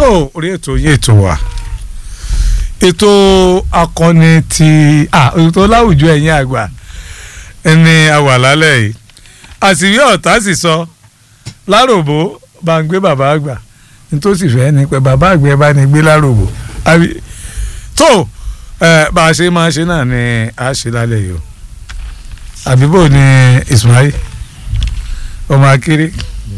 tó orí ètò yín ètò wa ètò akọni ti ah ètò láwùjọ ẹ̀yin àgbà ẹni àwà lálẹ́ yìí àṣírí ọ̀tá sì sọ láròbó bá ń gbé bàbá àgbà nítòsí fẹ́ ni pé bàbá àgbà ẹ bá ní gbé láròbó àbí tó ẹ bá a ṣe máa ṣe náà ni a ṣe lálẹ́ yìí o àbíbò ni Ismail ọmọ akéré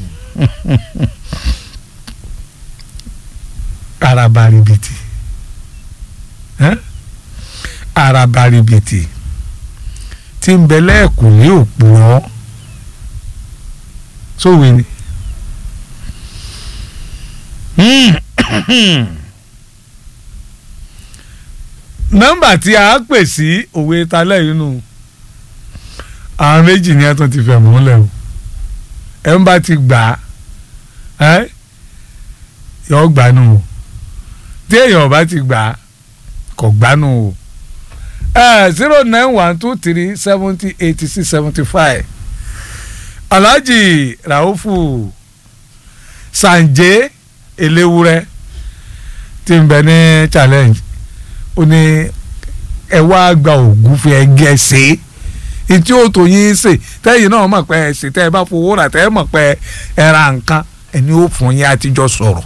arabaribiti eh? arabaribiti tí ń bẹ lẹ́ẹ̀kùn ní òpùrọ́ sówe ni. nọ́mbà tí a pè sí òwe talẹ́ yìí nù àwọn méjì ni ẹ tún ti fẹ̀ múlẹ̀ o ẹ ń bá ti gbà á yọ gbanú o tí èèyàn bá ti gbà á kò gbanú o zero nine one two three seventy eighty six seventy five alhaji raufu sanje elewure tí ń bẹ ní challenge ó ní ẹ wá gba ògúnfe ẹgẹ ṣe é tí ó tó yín ṣe tẹ́yìn náà mọ̀ pé ẹ ṣe tẹ́ ẹ bá fowó rà tẹ́ ẹ mọ̀ pé ẹ ra nǹkan ẹni ó fún yín àtijọ́ sọ̀rọ̀.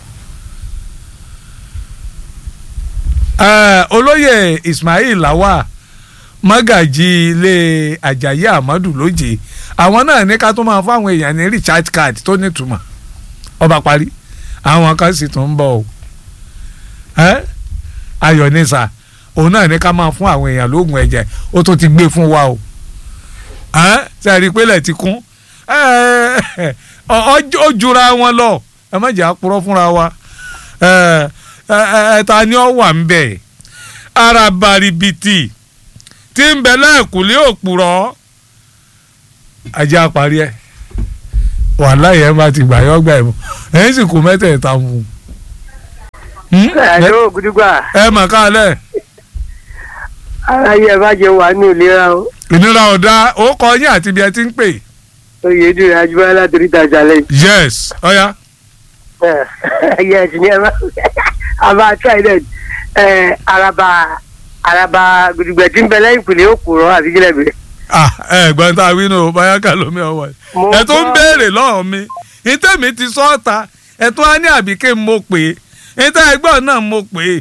olóyè Ismail Lawa mọ́gàjì ilé Àjàyí Ahmadu lóje àwọn náà ní ká tó máa fáwọn èèyàn ní recharge card tó nítumọ̀ ọba parí àwọn kan sì tún ń bọ̀ o ayọ̀ nísà òun náà ní ká máa fún àwọn èèyàn lóògùn ẹ̀jẹ̀ ó tó ti gbé fún wa o ṣe àrí pélé ti kún ó jura wọn lọ ẹ má jẹ́ àpúrọ́ fúnra wa ẹ̀ta ni ó wà ń bẹ̀ ara baribiti tí ń bẹ lẹ́ẹ̀kúlé òpùrọ́ ajá parí ẹ̀ wàhálà yẹn bá ti gbà yọ gbà ẹ̀ mọ́ ẹ̀yìn sì kú mẹ́tẹ̀ẹ̀ta mu. ẹ̀ẹ́dọ́ ògùdùgbà. ẹ mà kálẹ̀. ara yẹ bá jẹ wà ní ìlera o ìnira ọ̀dà ó kọ yín àti ibi ẹ ti ń pè. oyèdúró ajúbọ́lá láti rí ìtajà lẹ́yìn. yes ọ̀ya. yes ní ẹ bá àbá trident araba araba gudugbẹ tí ń bẹ lẹ́yìn ìpìlẹ̀ òkúrọ̀ àti kílẹ̀ bẹ̀rẹ̀. ah ẹ gbọ́n tá a wí nù báyà kà lómi ọwọ́ ẹ tó ń béèrè lọ́wọ́ mi ìtẹ̀mí ti sọ́ọ̀ta ẹ tó á ní àbíké mo pè é ìtẹ̀ ẹgbọ́n náà mo pè é.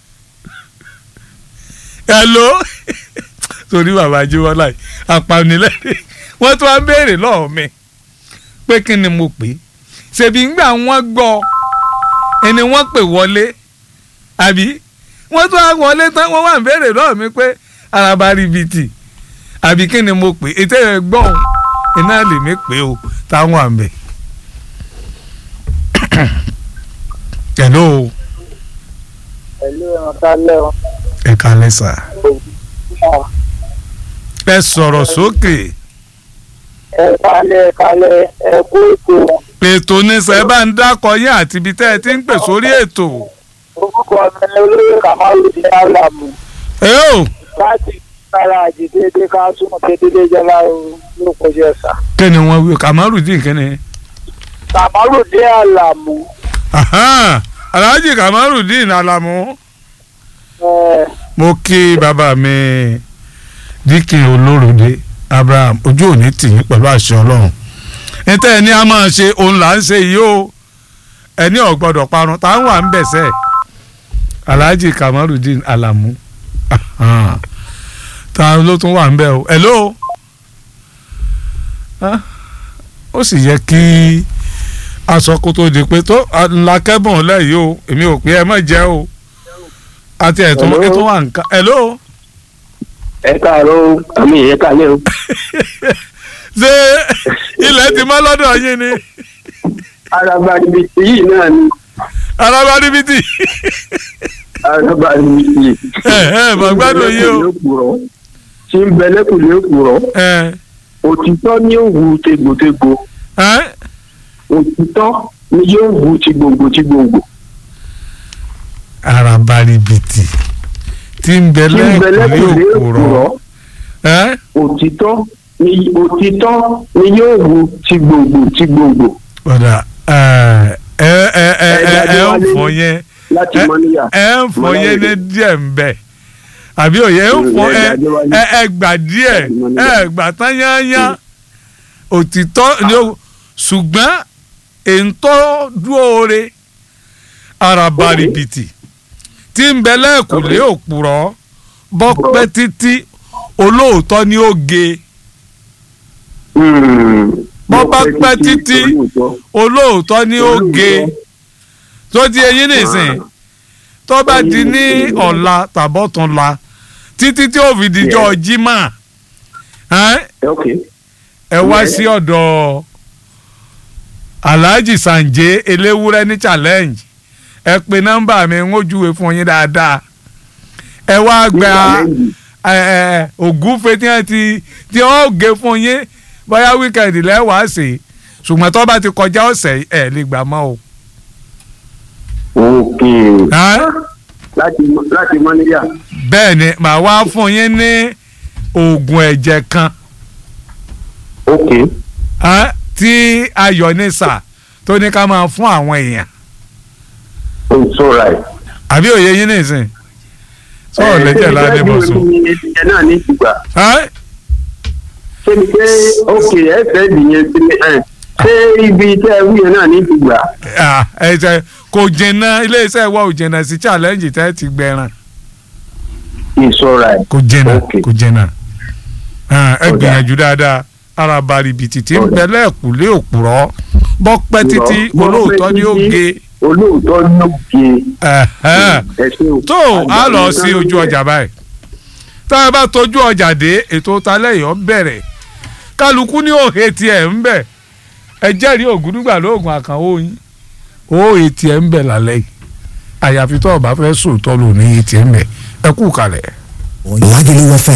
hello torí bàbá jíwọ́lá yìí apanilẹ́rìn wọ́n tún wá ń béèrè lọ́wọ́ mi pé kí ni mo pè é ṣèbí ńgbà wọ́n gbọ́ ẹni wọ́n pè wọlé àbí wọ́n tún wá wọlé tán wọ́n wá ń béèrè lọ́wọ́ mi pé araba ribiti àbí kí ni mo pè é ètò ẹ̀ gbọ́n iná lèmi pé o táwọn àmì. hello. hello ọ̀tá lẹ́wọ̀n. ẹ kálẹ́ sà ẹ sọ̀rọ̀ sókè. ẹ kalẹ̀ kalẹ̀ ẹ kú ètò. ètò ní sẹ́ bá ń dákọ yín àti ibi tẹ́ ẹ ti ń pè sórí ètò. orúkọ mi ni olóyè kamalu ní alamu. ẹ o. láti kára àjèjìdé ká súnmọ́ tètè jẹba ló kọjú ẹ̀sà. kí ni wọ́n wí Kamarudin kí ni. kamalu ní alamu. Alhaji Kamarudin Alamu. mo kí bàbá mi díkìn olóròdé abraham ojú òní tì yín pẹ̀lú àṣẹ ọlọ́run níta ẹni a máa ṣe òun là ń ṣe yìí o ẹni ò gbọ́dọ̀ parun tá à ń wà ń bẹ̀sẹ̀ alhaji kamarudin alamu ta ló tún wà ń bẹ̀ o hello ó sì yẹ kí aṣọ kó tó di pé tó ńlá kẹ́bọ̀n lẹ́yìn o èmi ò pé ẹ má jẹ́ o àti ẹ̀tún ètò wà nǹkan hello ẹ káàárọ̀ àmì ẹ káàlẹ́ o. ṣé ilẹ̀ ti mọ́ lọ́dọ̀ yín ni. araba ribiti yìí náà ni. araba ribiti. araba ribiti. ẹ ẹ mà gbádùn yìí o. tí ń bẹ lẹ́kùnlé òpùrọ̀. òtítọ́ ni yóò wu tegbòtegbò. òtítọ́ ni yóò wu ti gbòǹgbò ti gbòǹgbò. araba ribiti tí ń bẹ lẹ́kùnlé òpùrọ̀. òtítọ́ ni òtítọ́ ni yóò wu ti gbòǹgbò ti gbòǹgbò. ọ̀dà ẹ ẹ ẹ ẹ ẹ ń fọ yẹn láti mọ́níyà. ẹ ń fọ Mọ́láyé. yẹn ní díẹ̀ ń bẹ̀ àbí òye ń fọ Mm, ẹ ẹ gbàdé wáyé. ẹ ẹ gbà díẹ̀ Láti Mọ́níyà. ẹ gbà tán yányán òtítọ́ ni ó ṣùgbọ́n èntọ́ dúóore araba ribiti tí ń bẹ lẹ́ẹ̀kùnlé òpùrọ́ bọ́ pẹ́ títí olóòótọ́ ni ó ge Bọ́ bá pẹ́ títí, olóòótọ́ ni ó ge tó di eyín nìsín tó bá di ní ọ̀la tàbọ̀tún la títí tí ó fi dijọ́ jimá ẹ́n, ok ẹ wá Yes. sí ọ̀dọ̀ alhaji sanje eléwúrẹ́ ní challenge ẹ pe nọ́mbà mi ń ojúwe fún yín dáadáa ẹ wá gba ẹ, ẹ, ògúnfe tí wọ́n ti tí wọ́n gé fún yín bóyá wíkẹ̀ndì lẹ́wàá sí ṣùgbọ́n tó bá ti kọjá ọ̀sẹ̀ ẹ̀ lè gbà mọ́ o. ok ẹ́n? láti láti mọ́níyà bẹ́ẹ̀ ni màá wá fún yín ní oògùn ẹ̀jẹ̀ kan ok ẹ́n, tí ayọ̀nìsà tó ní ká máa fún àwọn èèyàn it's alright. àbí òye yín nìsín sọ̀rọ̀ lẹ́jẹ̀ ládé bọ̀ sùn. ẹ náà ní ìgbà ẹ́n? ṣé ni pé ok ẹ fẹ́ dìyẹn sí mi ẹ ṣé ibi tẹ́ ẹ wúyẹn náà ní ìgbà Ah, ẹ jẹ́ kò jìnnà iléeṣẹ́ wa ò jìnnà sí challenge tẹ́ ti gbẹran it's alright. kò jìnnà Okay. kò jìnnà Ah, ẹ Ó dáa. gbìyànjú dáadáa ara baribiti tí ń Ó bẹ dáa. lẹ́ẹ̀kúlé òpùrọ́ bọ́ pẹ́ títí Bọ́ pẹ́ olóòótọ́ ni ó títí. ge olóòótọ́ ló ge Ẹ̀hẹ́n. ẹ ṣe o. tó a lọ sí ojú ọjà báyìí tá a bá tójú ọjà dé ètò talẹ́yọ̀ bẹ̀rẹ̀ kálukú ní òhe tiẹ̀ ń bẹ̀ ẹ jẹ́rìí ògúdúgbà lóògùn àkànwó yín òhe tiẹ̀ ń bẹ̀ lálẹ́ yìí àyàfi tó o bá fẹ́ sòótọ́ lò ní tiẹ̀ ń bẹ̀ ẹ kú kalẹ̀. Lagelu FM